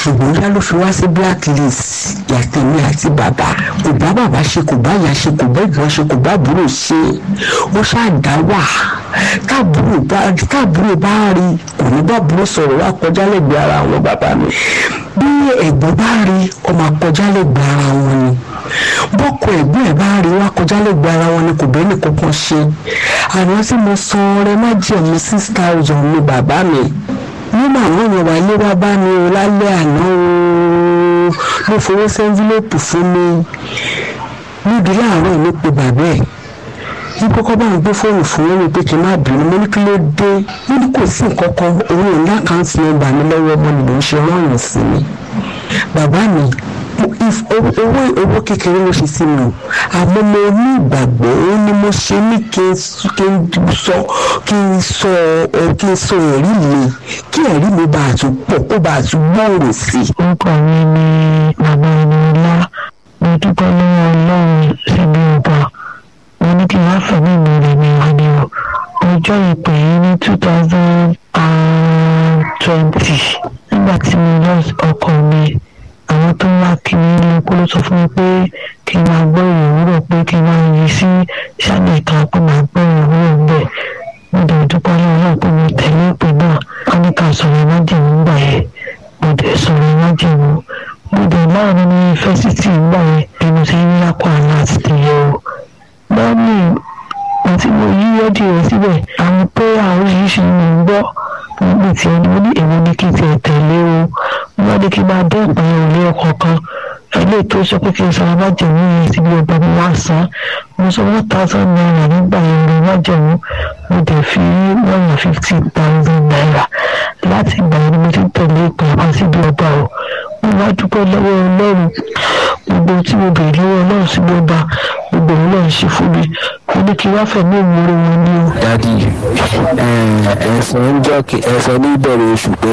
ṣùgbọ́n yá ló fi wá sí blacklist yàtẹ̀mí àti bàbá kò bá bàbá ṣe kò bá ìyá ṣe kò bá ìgbọ́n ṣe kò bá àbúrò ṣe ó ṣáàdá wà táàbúrò bá táàbúrò bá rí kò ní bá àbúrò sọ̀rọ̀ wá kọjá lẹ́gbẹ̀ẹ́ ara àwọn bàbá mi bí ẹ̀gbọ́n bá rí ọmọ akọjá lẹ́gbẹ̀ẹ́ ara wọn ni bọ́kọ ẹ̀gbọ́n ẹ̀ bá rí wá kọjá lẹ́gbẹ̀ẹ́ ara wọn ni kò bẹ́ẹ̀ ní kankan ṣe àná tí mo san ọrẹ má jẹ̀mú six thousand ní bàbá mi nígbà àwọn èèyàn wà lé wá bá mi o lálẹ́ àná o mo fowó sẹ́ńfílẹ́pù fún mi níbi láàárọ̀ ló pe bàbá ẹ̀ ní kọ́kọ́ bá ń gbé fóònù fún mi pé kí n má bínú mo ní kí ló dé mo ní kò sí nǹkan kan òun ò ní àkáǹtì nọ́mbà mi lọ́wọ́ ọmọ mi ló ń ṣe rọrùn sí mi bàbá mi owó owó kékeré ló ṣe sí mi o àmọ́ mo ní ìgbàgbọ́ ó ní mo ṣe ní kí n sọ kí n sọ kí n sọ ẹ̀rí mi kí ẹ̀rí mi bá a tún pọ̀ kó bá a tún gbòòrò sí i. orúkọ mi ni bàbá ẹni ńlá mo dúpẹ́ lọ́wọ́ ọlọ́run síbi ọba mo ní kí n wá fẹ̀mí mi rẹ̀ mi wá ní o ọjọ́ ìpè yìí ní two thousand and twenty nígbà tí mo lọ ọkọ mi àwọn tó ń wá kí ní ilé epo ló sọ fún mi pé kí n máa gbọ́ ìwúrọ̀ pé kí n máa yí sí ṣáàlì kan pé máa gbọ́ ìwúrọ̀ bẹ́ẹ̀ mo dẹ̀ dúpẹ́ lọ́wọ́ náà pé mo tẹ̀lé ìpè náà wọ́n ní ká sọ̀rọ̀ májèmú gbà yẹn mo dẹ̀ sọ̀rọ̀ májèmú mo dẹ̀ láàrin ní yunifásitì gbà yẹn bí mo ṣe ń lápá àlá àti tẹ̀lé o lọ́ọ̀nì àti mo yí rẹ́díò rẹ̀ síbẹ̀ àwọn pé àwọn oríṣiríṣi ni mo ń gbọ́ nígbà tí ẹni mo ní èwo ni kí n tiẹ̀ tẹ̀lé o wọ́n ní kí n máa dé ìpínyẹ̀ òlé ọkọ̀ kan ilé tó sọ pé kí n sọ̀rọ̀ májèmú yẹn síbi ọgbà mi wá san mo sọ one thousand naira nígbà yẹn lè májèmú mo dẹ̀ fi one hundred fifty thousand naira láti ìgbà yẹn ni mo ti ń tẹ̀lé ìpè wá síbi ọba o mo wá dúpẹ́ lọ́wọ́ ọlọ́run gbogbo tí mo bèrè lọ́wọ́ ọlọ́run síbi ọba gbogbo òun náà ṣe fún mi mo ní kí n wá fẹ̀mí ìmúre wọn ní o. dadi ẹ̀sán ń jọ́ ẹ̀sán ní ìbẹ̀rẹ̀ oṣù pé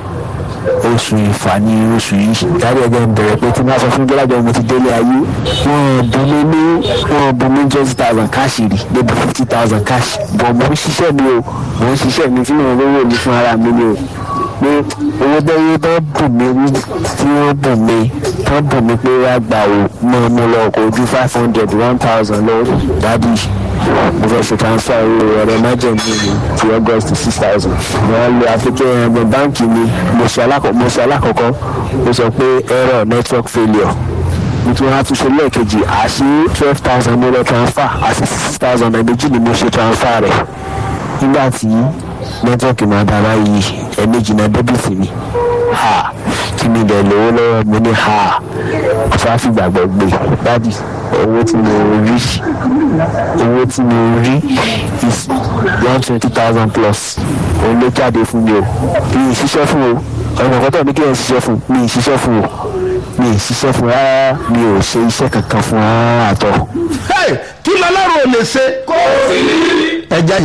oṣù ìfà ni oṣù yìí dárí ẹgbẹ́ ń bẹ̀rẹ̀ pé tí wọ́n sọ fún gbọ́dọ̀ mo ti délé ayé wọ́n bùnmi ní wọ́n bùnmi twenty thousand cash rí débi fifty thousand cash bọ̀ mo ń ṣiṣẹ́ mi o mo ń ṣiṣẹ́ mi tí mo rówó mi fún ara mi ni o pé owó bẹ́ẹ̀ bá bùn mí tí wọ́n bùn mí tán bùn mí pé wá gbà ó mọ́ mo lọ kó ju five hundred one thousand lọ dádì mo fẹ́ ṣe transfer owó ọ̀rẹ́ májèmí mi ti august six thousand wọ́n lo àfikún ẹ̀rọ báńkì mi mo ṣe alákọ̀ọ́kọ́ mo sọ pé error network failure mo tún wá tún ṣe lẹ́ẹ̀kejì àṣì twelve thousand mo lọ transfer àṣì six thousand ẹ̀mẹ́jì ni mo ṣe transfer rẹ̀ nígbà tí nẹ́tíwọ́ọ̀kì máa dára yìí ẹ̀ẹ́mẹ́jì náà débìtì mi ha kí mi dẹ̀ lówó lọ́wọ́ mi ní ha fáfi gbàgbọ́ gbé dádì owó tí mo rí owó tí mo rí is one twenty thousand plus òun ló jáde fún mi o mi ì ṣiṣẹ́ fún o ọ̀nà kọ́tọ̀ ní kí ẹ̀ ṣiṣẹ́ fún mi ì ṣiṣẹ́ fún o mi ì ṣiṣẹ́ fún rárá mi ò ṣe iṣẹ́ kankan fún rárá àtọ. kí lọ́lọ́run ò lè ṣe. kó o sì ní. ẹja